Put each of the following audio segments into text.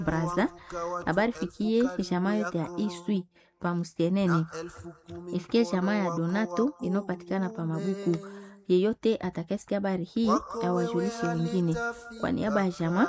Braza. Habari fikie jamaa yote ya Iswi pa Musienene, ifikie jamaa ya Donato inayopatikana pa Mabuku. Yeyote atakayesikia habari hii awajulishe wengine. Kwa niaba ya jamaa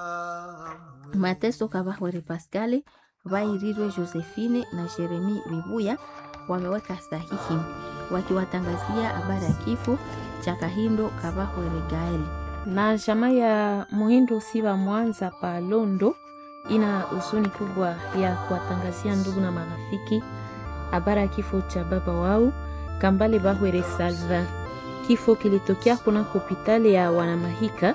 Mateso Kabahwere Pascale, Vairirwe Josephine na Jeremi Bibuya wameweka sahihi wakiwatangazia habari ya kifo cha Kahindo Kabahwere Gaeli. na jamaa ya Muhindo Siba Mwanza pa Londo ina huzuni kubwa ya kuwatangazia ndugu na marafiki habari ya kifo cha baba wao Kambale Bahwere Salva. Kifo kilitokea kuna hospitali ya Wanamahika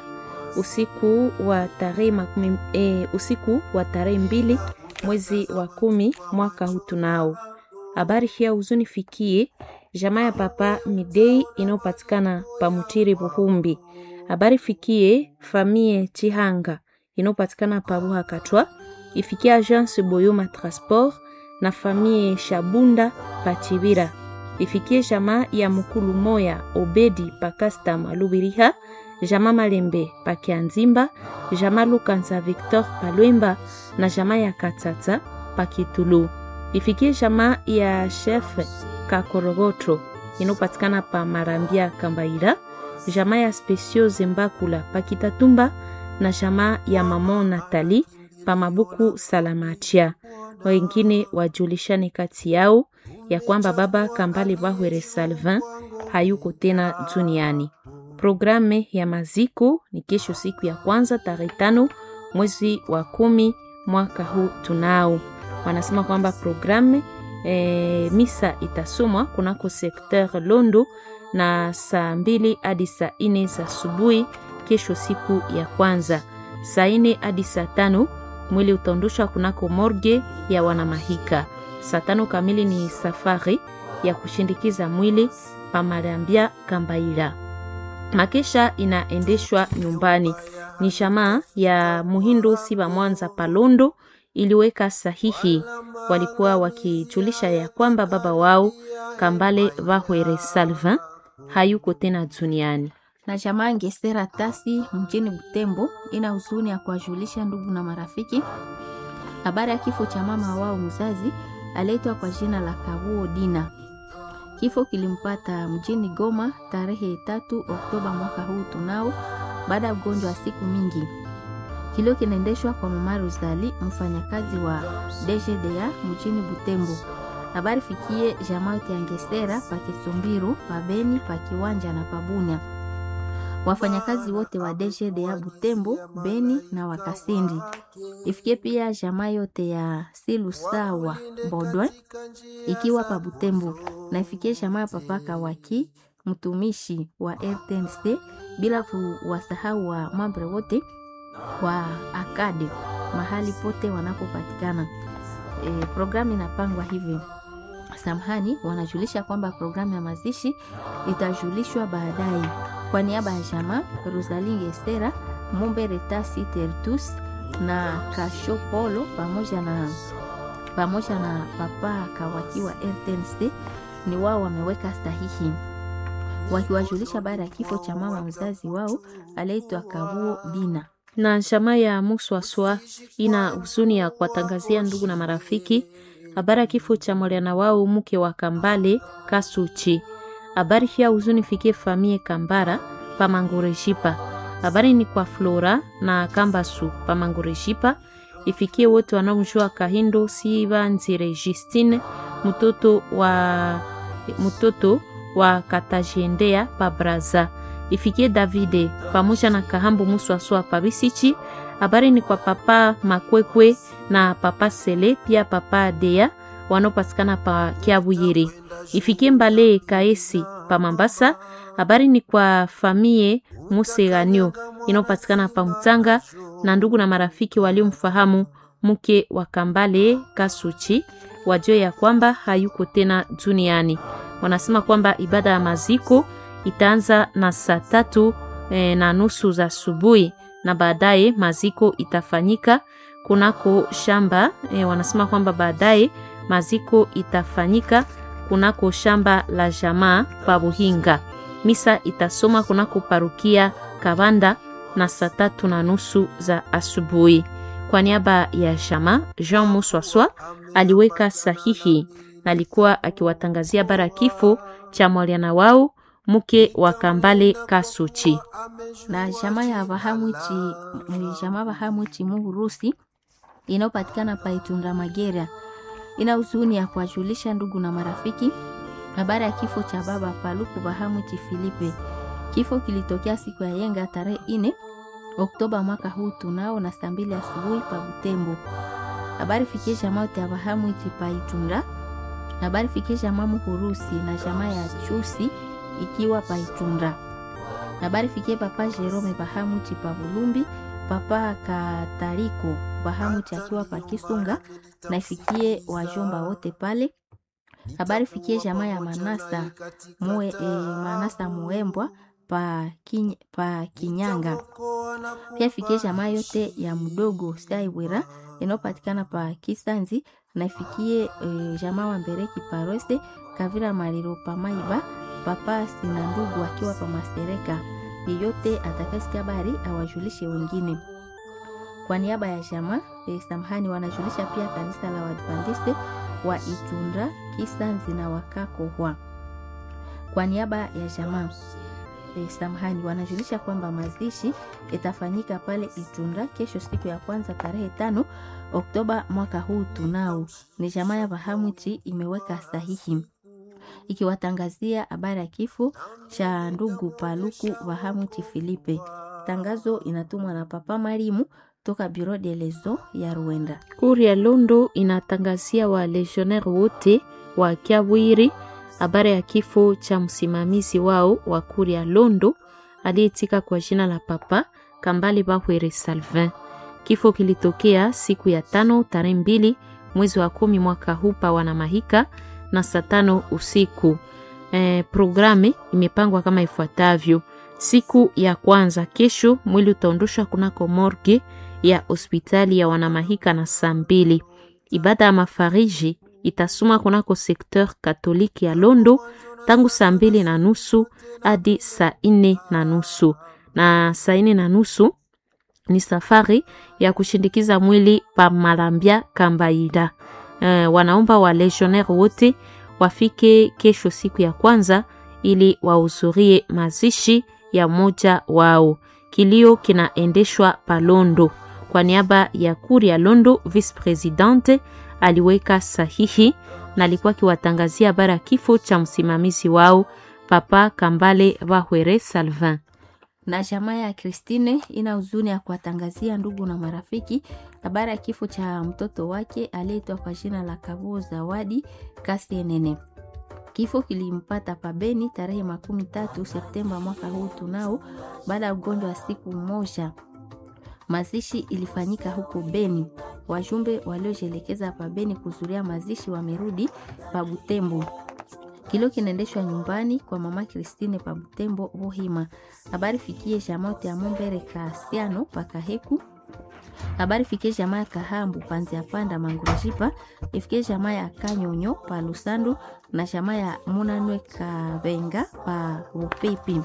usiku wa tarehe makumi, e, usiku wa tarehe mbili mwezi wa kumi mwaka huu tunao. Habari hii ya huzuni fikie jamaa ya papa Midei inayopatikana pa Mutiri Buhumbi. Habari fikie famille Chihanga inayopatikana pa Buha Katwa, ifikie agence Boyoma Transport na famille Shabunda pa Chibira, ifikie jamaa ya Mukulu Moya Obedi pa Kastama Lubiriha, jamaa Malembe pa Kianzimba, jamaa Lukanza Victor pa Lwemba na jamaa ya Katata pa Kitulu, ifikie jamaa ya chef Kakorogoto inayopatikana pa Marambia Kambaira, jamaa ya Specio Zembakula pa Kitatumba na jamaa ya Mamo Natali pa Mabuku Salamatia. Wengine wajulishane kati yao ya kwamba baba Kambale Bahwere Salvin hayuko tena duniani. Programe ya maziko ni kesho, siku ya kwanza tarehe tano mwezi wa kumi mwaka huu tunao. Wanasema kwamba programe e, misa itasomwa kunako sekteur Londo na saa mbili hadi saa ine za asubuhi kesho, siku ya kwanza. Saa ine hadi saa tano mwili utaondoshwa kunako morgue ya Wanamahika. Saa tano kamili ni safari ya kushindikiza mwili pamalambia Kambaila. Makesha inaendeshwa nyumbani. Ni jamaa ya Muhindo Siba Mwanza Palondo iliweka sahihi. Walikuwa wakijulisha ya kwamba baba wao Kambale Bahwere Salvin hayuko tena duniani. na jamaa Ngesera Tasi mjini Butembo ina huzuni ya kuwajulisha ndugu na marafiki habari ya kifo cha mama wao mzazi aliyeitwa kwa jina la Kabuo Dina. Kifo kilimpata mjini Goma tarehe tatu Oktoba mwaka huu tunao, baada ya ugonjwa wa siku mingi. Kilio kinaendeshwa kwa mama Rosali, mfanyakazi wa DGDA mjini Butembo. Habari fikie jamaa yote ya Ngesera pa Kisumbiru, pa Beni, pa Kiwanja na pa Bunia wafanyakazi wote wa DGDA Butembo, Beni na Wakasindi. Ifikie pia jamaa yote ya Silusawa Bodwe ikiwa pa Butembo, na ifikie jamaa ya papa Kawaki mtumishi wa RTNC, bila kuwasahau wa mambre wote wa akade mahali pote wanapopatikana. E, programu inapangwa hivi Samahani, wanajulisha kwamba programu ya mazishi itajulishwa baadaye. Kwa niaba ya jamaa Rosalie Gesera, Mumbe Retasi Tertus na Kasho Polo pamoja na pamoja na papa Kawaki wa RTNC ni wao wameweka sahihi wakiwajulisha baada ya kifo cha mama mzazi wao aliyeitwa Kabuo Bina. na jamaa ya Muswaswa ina huzuni ya kuwatangazia ndugu na marafiki habari ya kifo cha mwana wao mke wa Kambale Kasuchi. Habari hii ya huzuni fikie famie Kambara Pamangoreshipa. Habari ni kwa Flora na Kambasu Pamangoreshipa, ifikie wote wanaomjua Kahindo Siba Nzire Justine mtoto wa mtoto wa Katajendea pa Braza, ifikie Davide pamoja na Kahambu Muswaswa pa Bisichi. Habari ni kwa papa Makwekwe na papa Sele pia papa Dea wanaopatikana pa Kiabuyiri, ifikie Mbale Kaesi pa Mambasa. Habari ni kwa famie Museganyo inayopatikana pa Mtanga na ndugu na marafiki waliomfahamu mke wa Kambale Kasuchi wajue ya kwamba hayuko tena duniani. Wanasema kwamba ibada ya maziko itaanza na saa tatu e, na nusu za asubuhi na baadaye maziko itafanyika kunako shamba e, wanasema kwamba baadaye maziko itafanyika kunako shamba la jamaa pa Buhinga. Misa itasoma kunako parukia Kabanda na saa tatu na nusu za asubuhi. kwa niaba ya Jama Jean Muswaswa aliweka sahihi na alikuwa akiwatangazia bara kifo cha mwaliana wao mke wa Kambale Kasuchi na jamaa ya Bahamwichi jamaa Bahamwichi Muhurusi inayopatikana pa Itunda Magera ina huzuni ya kuwajulisha ndugu na marafiki habari ya kifo cha baba Paluku Bahamwichi Filipe. Kifo kilitokea siku ya yenga tarehe ine Oktoba mwaka huu tunao na saa mbili asubuhi pa Butembo. Habari fikie jamaa yote ya Bahamwichi pa Itunda. Habari fikie jamaa Muhurusi na jamaa ya Chusi ikiwa pa Itunda. Habari fikie papa Jerome Bahamuti pa Bulumbi, papa Katariko Bahamuti akiwa pa Kisunga na ifikie wajomba wote pale. Habari fikie jamaa ya Manasa mue, e, Manasa Muembwa pa, kin, pa Kinyanga. Pia fikie jamaa yote ya mdogo Saiwera inayopatikana pa Kisanzi na ifikie e, jamaa wa Mbereki Parose Kavira Mariro pa Maiba papa sina ndugu akiwa pa Masereka. Yeyote atakasikia habari awajulishe wengine. Kwa niaba ya jamaa e, samahani, wanajulisha pia kanisa la Waadventiste wa Itunda Kisanzi na Wakakohwa. Kwa niaba ya jamaa e, samahani, wanajulisha kwamba mazishi itafanyika pale Itunda kesho, siku ya kwanza tarehe tano Oktoba mwaka huu. Tunao ni jamaa ya Bahamwichi imeweka sahihi ikiwatangazia habari ya kifo cha ndugu Paluku Bahamwichi Filipe. Tangazo inatumwa na Papa Marimu toka Bureau de Lezo ya Rwanda. Kuri ya Londo inatangazia wa legionnaire wote wa Kiabwiri habari ya kifo cha msimamizi wao wa kuri ya Londo aliyetika kwa jina la Papa Kambale Bahwere Salvin. Kifo kilitokea siku ya tano tarehe mbili mwezi wa kumi mwaka huu pa Wanamahika na saa tano usiku. E, programe imepangwa kama ifuatavyo: siku ya kwanza kesho, mwili utaondoshwa kunako morgue ya hospitali ya Wanamahika na saa mbili. Ibada ya mafariji itasoma kunako sekteur katoliki ya Londo tangu saa mbili na nusu hadi saa nne na nusu na saa nne na nusu ni safari ya kushindikiza mwili pa Malambia Kambaida. Uh, wanaomba wa legionnaire wote wafike kesho siku ya kwanza ili wahudhurie mazishi ya mmoja wao. Kilio kinaendeshwa Palondo kwa niaba ya kuri ya Londo. Vice presidente aliweka sahihi na alikuwa akiwatangazia habari ya kifo cha msimamizi wao Papa Kambale Bahwere Salvin na jamaa ya Christine ina huzuni ya kuwatangazia ndugu na marafiki habari ya kifo cha mtoto wake aliyeitwa kwa jina la Kabuo Zawadi Kasienene. Kifo kilimpata pabeni tarehe makumi tatu Septemba mwaka huu tunao, baada ya ugonjwa wa siku moja. Mazishi ilifanyika huko Beni. Wajumbe waliojielekeza pa Beni kuzuria mazishi wamerudi pa Butembo. Kilio kinaendeshwa nyumbani kwa mama Christine pa Butembo Bohima. Habari fikie jamaa ya Mombere Kasiano pakaheku. Habari fikie jamaa ya Kahambu panzi ya panda mangurujipa. Ifikie jamaa ya Kanyonyo pa Lusando na jamaa ya Munanwe Kabenga pa Upepi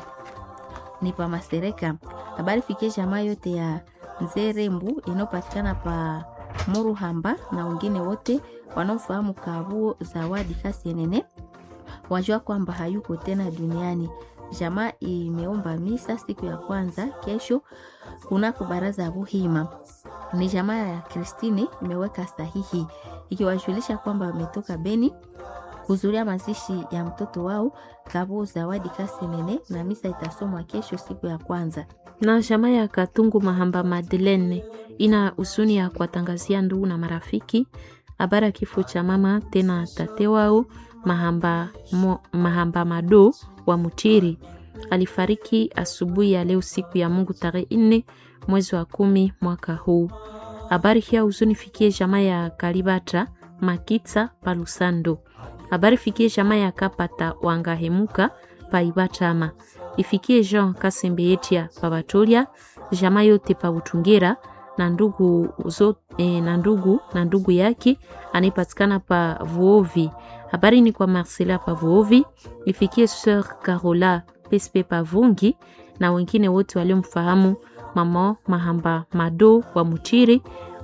ni pa Masereka. Habari fikie jamaa yote ya Nzerembu inayopatikana pa Muruhamba na wengine wote wanaofahamu Kabuo Zawadi Kasienene wajua kwamba hayuko tena duniani. Jamaa imeomba misa siku ya kwanza kesho kunako baraza ya Buhima. Ni jamaa ya Kristine imeweka sahihi ikiwajulisha kwamba wametoka Beni kuzuria mazishi ya mtoto wao Kabo Zawadi Kasenene, na misa itasomwa kesho siku ya kwanza. na jamaa ya Katungu Mahamba Madeleine ina husuni ya kuwatangazia ndugu na marafiki habari ya kifo cha mama tena tate wao Mahamba, mo, Mahamba Mado wa Mutiri alifariki asubuhi ya leo siku ya Mungu tarehe nne mwezi wa kumi mwaka huu. Habari hii ya huzuni fikie jamaa ya Kalibata Makitsa Palusando. Habari fikie jamaa ya Kapata Wangahemuka Paibatama. Ifikie Jean Kasembeetia Pabatolia, jamaa yote pa Butungera na ndugu zo, eh, na ndugu na ndugu yake anayepatikana pa Vuovi. Habari ni kwa Marcela pa Vuovi. Ifikie Sœur Carola Pespe Pavungi na wengine wote waliomfahamu mama Mahamba Mado wa Mutiri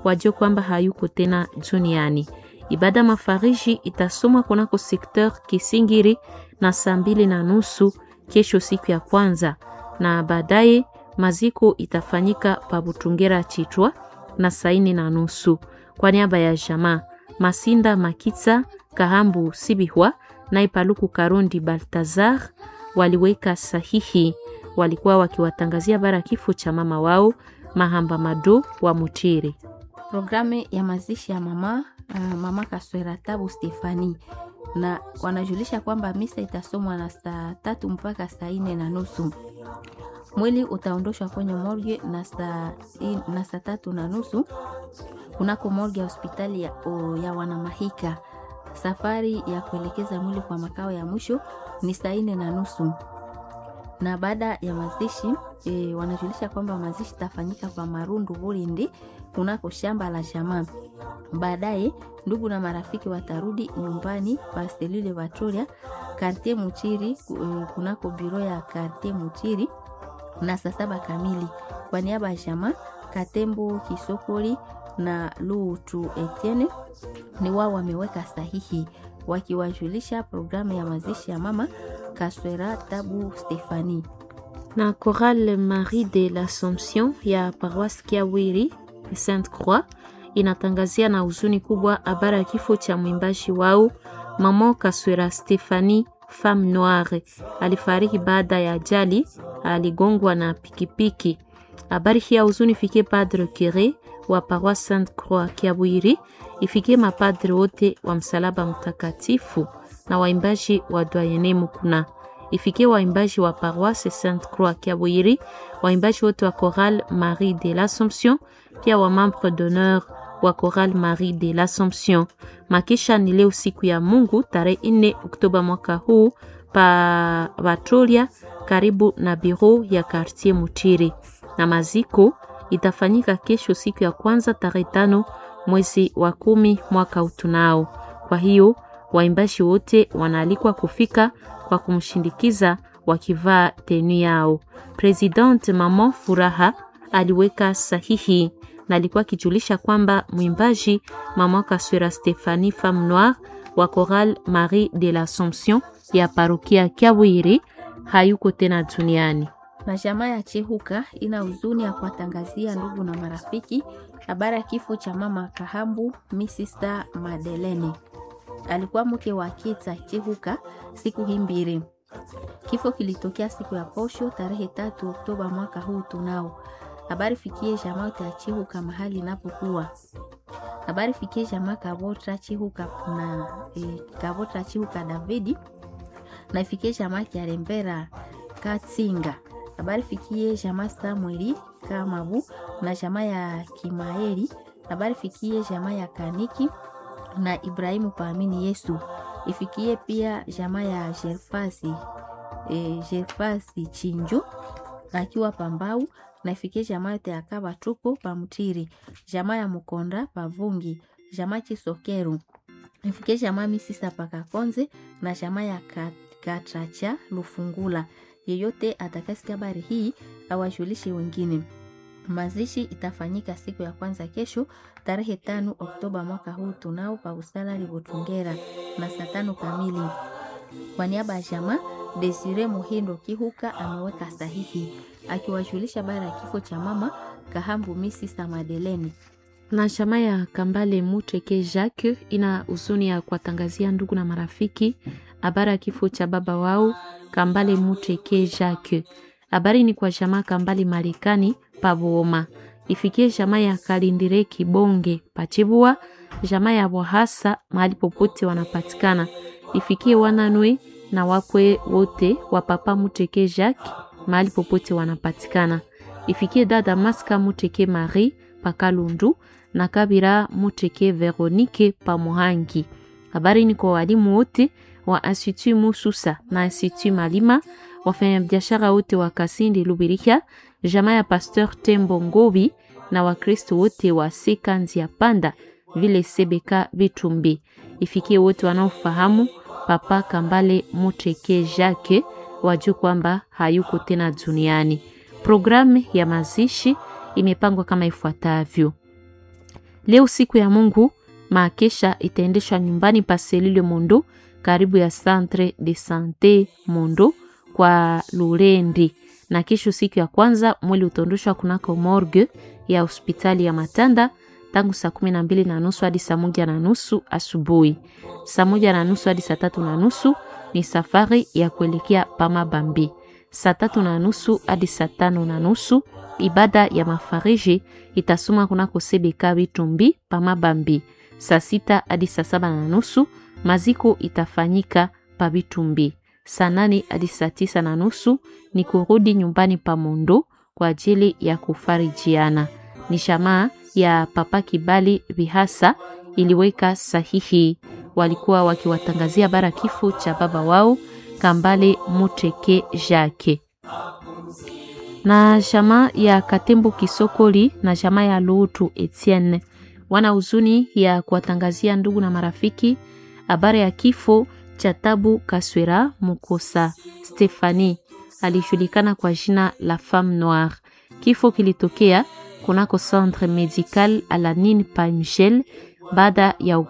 wajue kwamba hayuko tena duniani. Ibada mafariji itasomwa kunako sekteur Kisingiri na saa mbili na nusu kesho, siku ya kwanza, na baadaye maziko itafanyika pa Butungera Chitwa na saa nne na nusu. Kwa niaba ya jamaa Masinda Makitsa Kahambu Sibihwa na Ipaluku Karundi Baltazar waliweka sahihi, walikuwa wakiwatangazia bara kifo cha mama wao Mahamba Mado wa Mutiri. Programu ya mazishi ya mama uh, mama Kaswera Tabu Stefani na wanajulisha kwamba misa itasomwa na saa tatu mpaka saa nne na nusu. Mwili utaondoshwa kwenye morgue na saa na saa tatu na nusu kunako morgue ya hospitali ya, o, ya Wanamahika. Safari ya kuelekeza mwili kwa makao ya mwisho ni saa nne na nusu na baada ya mazishi e, wanajulisha kwamba mazishi itafanyika kwa Marundu Bulindi kunako shamba la jamaa. Baadaye ndugu na marafiki watarudi nyumbani pa selule Vatoria kartie Muchiri kunako biro ya kartie Muchiri na saa saba kamili. Kwa niaba ya jamaa Katembo Kisokoli na Lutu Etienne ni wao wameweka sahihi wakiwajulisha programu ya mazishi ya mama Kaswera Tabu Stefani na Chorale Marie de l'Assomption ya paroisse Kiawiri Sainte Croix inatangazia na huzuni kubwa habari ya kifo cha mwimbaji wao mama Kaswera Stefani Femme Noire. Alifariki baada ya ajali, aligongwa na pikipiki. Habari hii ya huzuni fikie Padre Cure wa paroisse Sainte Croix Kiawiri, ifikie mapadre wote wa msalaba mtakatifu na waimbaji wa Doyene Mukuna ifikie waimbaji wa paroisse Sainte Croix Kiabwiri, waimbaji wote wa Chorale Marie de l'Assomption, pia wa membre d'honneur wa Chorale Marie de l'Assomption. Makisha ni leo siku ya Mungu tarehe 4 Oktoba mwaka huu pa Batolia karibu na biro ya Quartier Mutiri, na maziko itafanyika kesho siku ya kwanza tarehe tano mwezi wa kumi mwaka utunao. Kwa hiyo waimbaji wote wanaalikwa kufika kwa kumshindikiza wakivaa tenu yao. President Mama Furaha aliweka sahihi na alikuwa akijulisha kwamba mwimbaji Mama Kaswera Stephanie Femme Noire wa Chorale Marie de l'Assomption ya parokia Kiawiri hayuko tena duniani. Na jamaa ya Chehuka ina huzuni ya kuwatangazia ndugu na marafiki habari ya kifo cha mama Kahambu Misista Madelene alikuwa mke wa Kitsa Chehuka siku hii mbili. Kifo kilitokea siku ya posho tarehe tatu Oktoba mwaka huu tunao. Habari fikie jamaa ya Chehuka mahali inapokuwa. Habari fikie jamaa Kabotra Chehuka na e, Kabotra Chehuka Davidi na ifikie jamaa ya Rembera Katsinga. Habari fikie jamaa Samueli Kamabu na jamaa ya Kimaeli. Habari fikie jamaa ya Kaniki na Ibrahimu paamini Yesu. Ifikie pia jamaa ya Jerfasi e, Jerfasi Chinjo akiwa Pambau na ifikie jamaa yote ya Kaba tuko Pamutiri, jamaa ya Mukonda Pavungi, jamaa Chisokeru, ifikie jamaa Misisa Pakakonze na jamaa ya Katracha Lufungula. Yeyote atakasikia habari hii awajulishe wengine. Mazishi itafanyika siku ya kwanza kesho tarehe tano Oktoba mwaka huu tunao pa usala Libotungera na saa tano kamili. Kwa niaba ya jamaa Desire Muhindo Kihuka ameweka sahihi akiwajulisha bara ya kifo cha mama Kahambu Misisa Madeleni na jamaa ya Kambale Muteke Jacques ina huzuni ya kuwatangazia ndugu na marafiki habari ya kifo cha baba wao Kambale Muteke Jacques. Habari ni kwa jamaa Kambale Marekani Pabuoma, ifikie jamaa ya Kalindire Kibonge Pachibua, jamaa ya Bwahasa mahali popote wanapatikana, ifikie wananwe na wakwe wote wa papa Muteke Jacques mahali popote wanapatikana, ifikie dada Maska Muteke Marie Pakalundu na Kabira Muteke Veronique Pamuhangi. Habari ni kwa walimu wote wa Institut Mususa na Institut Malima, wafanyabiashara wote wa Kasindi Lubirika, jamaa ya Pasteur Tembo Ngobi na Wakristo wote wa Sekanzi ya Panda vile Sebeka Vitumbi. Ifikie wote wanaofahamu Papa Kambale Muteke Jacques wajue kwamba hayuko tena duniani. Programu ya mazishi imepangwa kama ifuatavyo: Leo siku ya Mungu, maakesha itaendeshwa nyumbani pa Selile Mondo karibu ya Centre de Sante Mondo kwa Lurendi, na kesho siku ya kwanza mwili utaondoshwa kunako morgue ya hospitali ya Matanda tangu saa kumi na mbili na nusu hadi saa moja na nusu asubuhi. Saa moja na nusu hadi saa tatu na nusu ni safari ya kuelekea Pamabambi. Saa tatu na nusu hadi saa tano na nusu ibada ya mafariji itasoma kunako Sebeka Bitumbi Pamabambi. Saa sita hadi saa saba na nusu maziko itafanyika pa Bitumbi. Saa nane hadi saa tisa na nusu ni kurudi nyumbani pa Mondo kwa ajili ya kufarijiana. Ni shamaa ya Papa Kibali Bihasa iliweka sahihi. Walikuwa wakiwatangazia bara kifo cha baba wao Kambale Muteke Jacques na jamaa ya Katembo Kisokoli na jamaa ya Lutu Etienne wana huzuni ya kuwatangazia ndugu na marafiki habari ya kifo cha Tabu Kaswera Mukosa Stefani, alijulikana kwa jina la Femme Noire. Kifo kilitokea kunako Centre Medical Alanin Pamgel baada ya,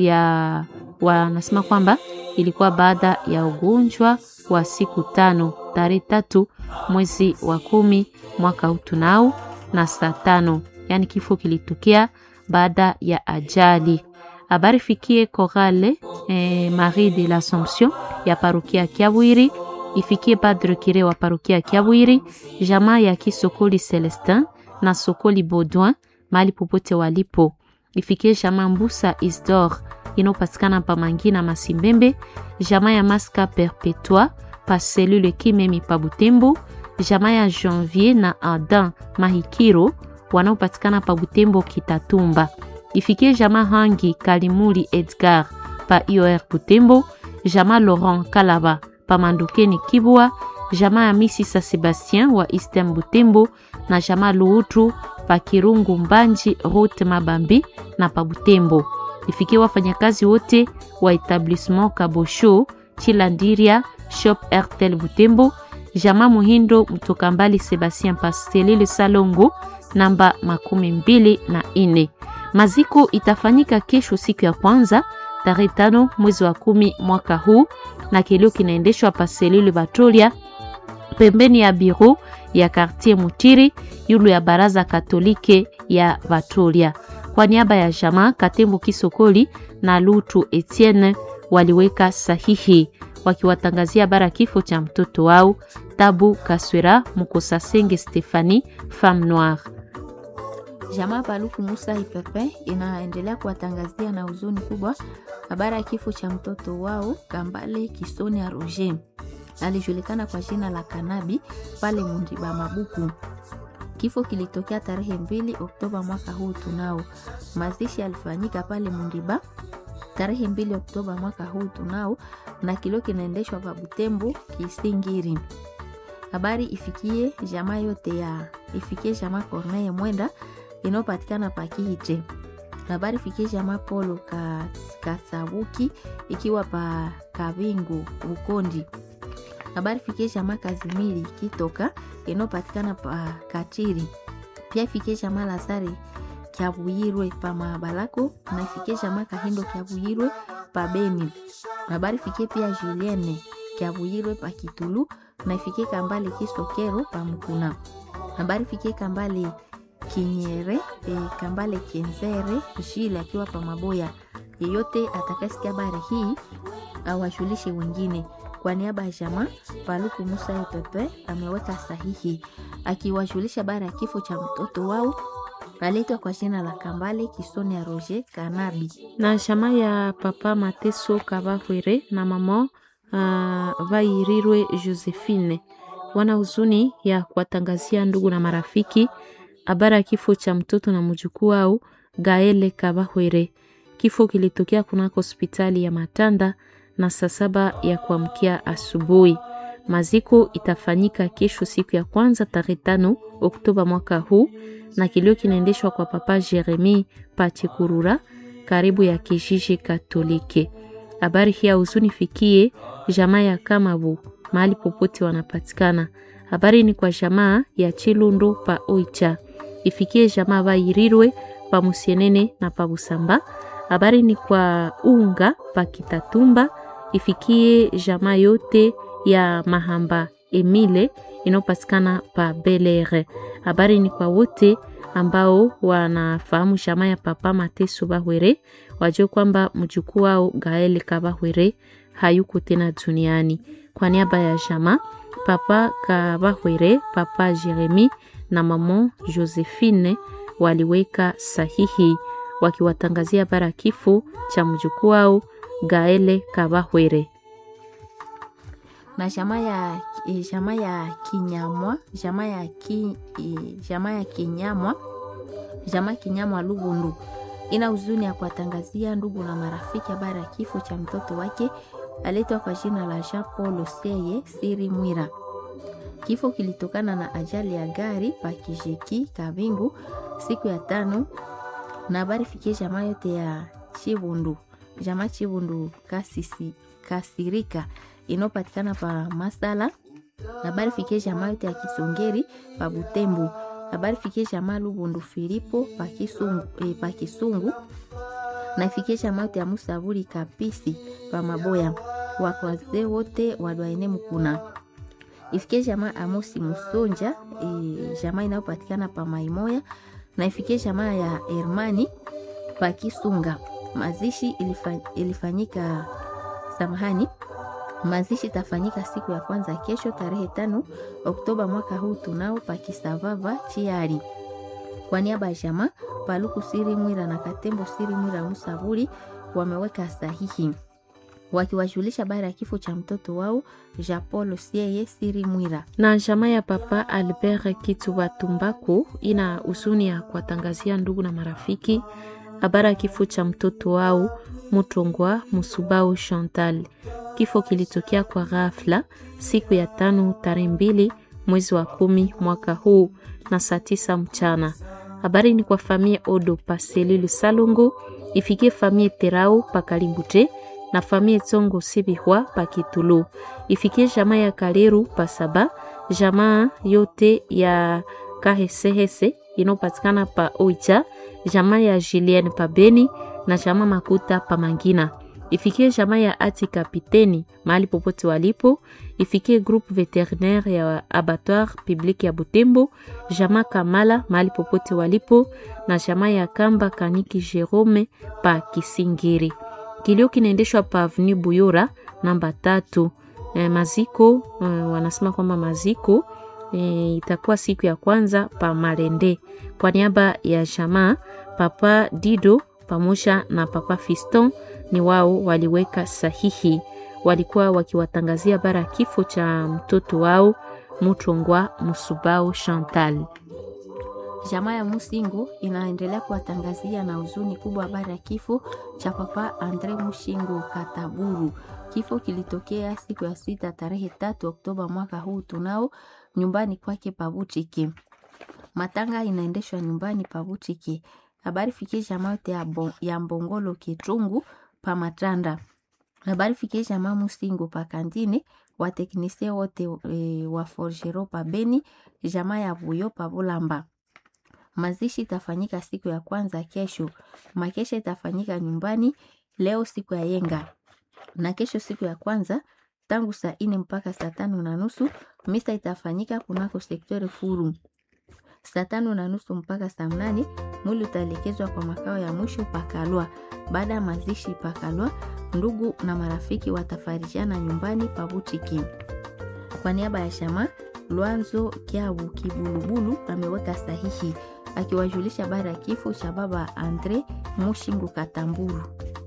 ya wanasema kwamba ilikuwa baada ya ugonjwa wa siku tano tarehe tatu mwezi wa kumi mwaka utunao na saa tano, yaani kifo kilitokea baada ya ajali. Habari fikie Korale eh, Marie de l'Assomption ya parokia Kiabwiri, ifikie Padre Kire wa parokia Kiabwiri, jamaa ya Kisokoli Celestin na Sokoli Baudouin mahali popote walipo, ifikie jamaa Mbusa Isdor inayopatikana pa Mangina Masimbembe, jamaa ya Maska Perpetua pa selule Kimemi pa Butembo, jamaa ya Janvier na Adam Mahikiro wanaopatikana pa Butembo Kitatumba, ifikie jamaa Hangi Kalimuli Edgar pa IOR Butembo, jamaa Laurent Kalaba pa Mandukeni Kibwa, jamaa ya Misisa Sebastien wa Eastern Butembo na jamaa Luutu pa Kirungu Mbanji Route Mabambi na pa Butembo ifikie wafanyakazi wote wa etablissement Kabosho Chilandiria Shop Airtel Butembo, Jama Muhindo mtoka mbali Sebastien Pastelile Salongo namba makumi mbili na ine. Maziko itafanyika kesho siku ya kwanza tarehe tano mwezi wa kumi mwaka huu, na kilio kinaendeshwa Paselile Batolia pembeni ya biro ya Quartier Mutiri yulu ya baraza katolike ya Batolia kwa niaba ya jamaa Katembo Kisokoli na Lutu Etienne waliweka sahihi wakiwatangazia bara kifo cha mtoto wao Tabu Kaswera Mukosasenge Stefani Femme Noire. Jamaa Paluku Musa Ipepe inaendelea kuwatangazia na huzuni kubwa habari ya kifo cha mtoto wao Kambale Kisoni ya Roger, alijulikana kwa jina la Kanabi pale Mundiba Mabuku. Kifo kilitokea tarehe mbili Oktoba mwaka huu tunao. Mazishi yalifanyika pale Mundiba tarehe mbili Oktoba mwaka huu tunao, na kilio kinaendeshwa pa Butembo Kisingiri. Habari ifikie jamaa yote ya ifikie jamaa Corneille Mwenda inayopatikana pa Kiite. Habari ifikie jamaa Polo ka, Kasabuki ikiwa pa Kabingu Bukondi. Habari ifikie jamaa Kazimiri Kitoka inayopatikana pa Katiri. Pia ifikie jamaa Lazare Kyabuyirwe pa Mabalako na ifikie jamaa Kahindo Kyabuyirwe pa Beni. Habari ifikie pia Julienne Kyabuyirwe pa Kitulu na ifikie Kambale Kisokero pa Mukuna. Habari ifikie Kambale Kinyere e, Kambale Kenzere Jile akiwa pa Maboya. Yeyote atakayesikia habari hii awajulishe wengine. Kwa niaba ya jamaa Paluku Musa Ipepe ameweka sahihi akiwajulisha habari ya kifo cha mtoto wao aletwa kwa jina la Kambale Kisoni ya Roger Kanabi na jamaa ya papa Mateso Kabahwere na mama uh, Vairirwe Josephine wana huzuni ya kuwatangazia ndugu na marafiki habari ya kifo cha mtoto na mjukuu wao Gaele Kabahwere. Kifo kilitokea kunako hospitali ya Matanda na saa saba ya kuamkia asubuhi. Maziko itafanyika kesho siku ya kwanza tarehe tano Oktoba mwaka huu, na kilio kinaendeshwa kwa papa Jeremi Pachikurura karibu ya kijiji Katolike. Habari hii ya huzuni fikie jamaa ya Kamabu mahali popote wanapatikana. Habari ni kwa jamaa ya Chilundo pa Oicha, ifikie jamaa Bairirwe pa Musienene na pa Busamba. Habari ni kwa unga pa Kitatumba, ifikie jamaa yote ya Mahamba Emile inayopatikana pa Belere. Habari ni kwa wote ambao wanafahamu jamaa ya papa Mateso Bahwere, wajue kwamba mjukuu wao Gael Kabahwere hayuko tena duniani. Kwa niaba ya jamaa papa Kabahwere, papa Jeremi na mama Josephine waliweka sahihi wakiwatangazia bara kifo cha mjukuu wao Gaele Kabahwere na jamaa ya jamaa ya Kinyamwa, jamaa ya ki, jamaa ya Kinyamwa, jamaa Kinyamwa Lubundu ina huzuni ya kuwatangazia ndugu na marafiki habari ya kifo cha mtoto wake aletwa kwa jina la Jean Paul Oseye Siri Mwira. Kifo kilitokana na ajali ya gari pa Kijeki Kabingu siku ya tano, na habari fikie jamaa yote ya Chibundu, jamaa Chibundu kasisi kasirika inayopatikana pa Masala. Habari fikie jamaa yote ya Kisongeri pa Butembo. Habari fikie jamaa Lubundu Filipo pa Kisungu, eh, pa Kisungu na ifikie jamaa yote ya Musaburi Kapisi pa Maboya. Wakwazee wote wadwaene mkuna ifikie jamaa Amosi Musonja e, jamaa inayopatikana pa Maimoya na ifikie jamaa ya Hermani pa Kisunga. Mazishi ilifa, ilifanyika samahani Mazishi tafanyika siku ya kwanza kesho tarehe tano Oktoba mwaka huu tunao pakisavava chiari. Kwa niaba ya jamaa Paluku Siri Mwira na Katembo Siri Mwira Musaburi wameweka sahihi wakiwajulisha habari ya kifo cha mtoto wao Jean Paul Sieye Siri Mwira. na jamaa ya papa Albert Kituba Tumbako ina huzuni ya kuwatangazia ndugu na marafiki habari ya kifo cha mtoto wao Mutongwa Musubao Chantal. Kifo kilitokea kwa ghafla siku ya tano tarehe mbili mwezi wa kumi mwaka huu na saa tisa mchana. Habari ni kwa famie Odo Paselilu Salongo, ifikie famie Terao Pakalimbute na famie Tsongo Sibihwa Pakitulu, ifikie jamaa ya Kaleru Pasaba, jamaa yote ya Kahesehese inayopatikana pa Oicha, jamaa ya Julien Pabeni na jamaa Makuta Pamangina ifikie jamaa ya ati kapiteni mahali popote walipo, ifikie groupe veterinaire ya abattoir public ya Butembo, jamaa Kamala mahali popote walipo, na jamaa ya Kamba Kaniki Jerome pa Kisingiri. Kilio kinaendeshwa pa Avenue Buyora namba tatu. E, maziko e, wanasema kwamba maziko e, itakuwa siku ya kwanza pa Malende. Kwa niaba ya jamaa Papa Dido pamoja na Papa Fiston ni wao waliweka sahihi, walikuwa wakiwatangazia bara kifo cha mtoto wao Mutongwa Musubao Chantal. Jamaa ya Musingo inaendelea kuwatangazia na huzuni kubwa habari ya kifo cha papa Andre Mushingo Kataburu. Kifo kilitokea siku ya sita tarehe tatu Oktoba mwaka huu tunao nyumbani kwake Pabutiki. Matanga inaendeshwa nyumbani Pabutiki. Habari fikie jamaa yote ya, bon, ya Mbongolo Kitungu pa Matanda. Habari fikie jamaa Musingo pa Kandine, wateknisie wote e, wa Forgero pa Beni, jamaa ya Buyo pa Bulamba. Mazishi itafanyika siku ya kwanza kesho. Makesha itafanyika nyumbani leo siku ya yenga, na kesho siku ya kwanza tangu saa ine mpaka saa tano na nusu misa itafanyika kunako sektori Furu. Saa tano na nusu mpaka saa mnane mwili utaelekezwa kwa makao ya mwisho Pakalwa. Baada ya mazishi Pakalwa, ndugu na marafiki watafarijana nyumbani Pabutiki. Kwa niaba ya shama Lwanzo Kiabu Kibulubulu ameweka sahihi akiwajulisha habari ya kifo cha baba Andre Mushingu Katamburu.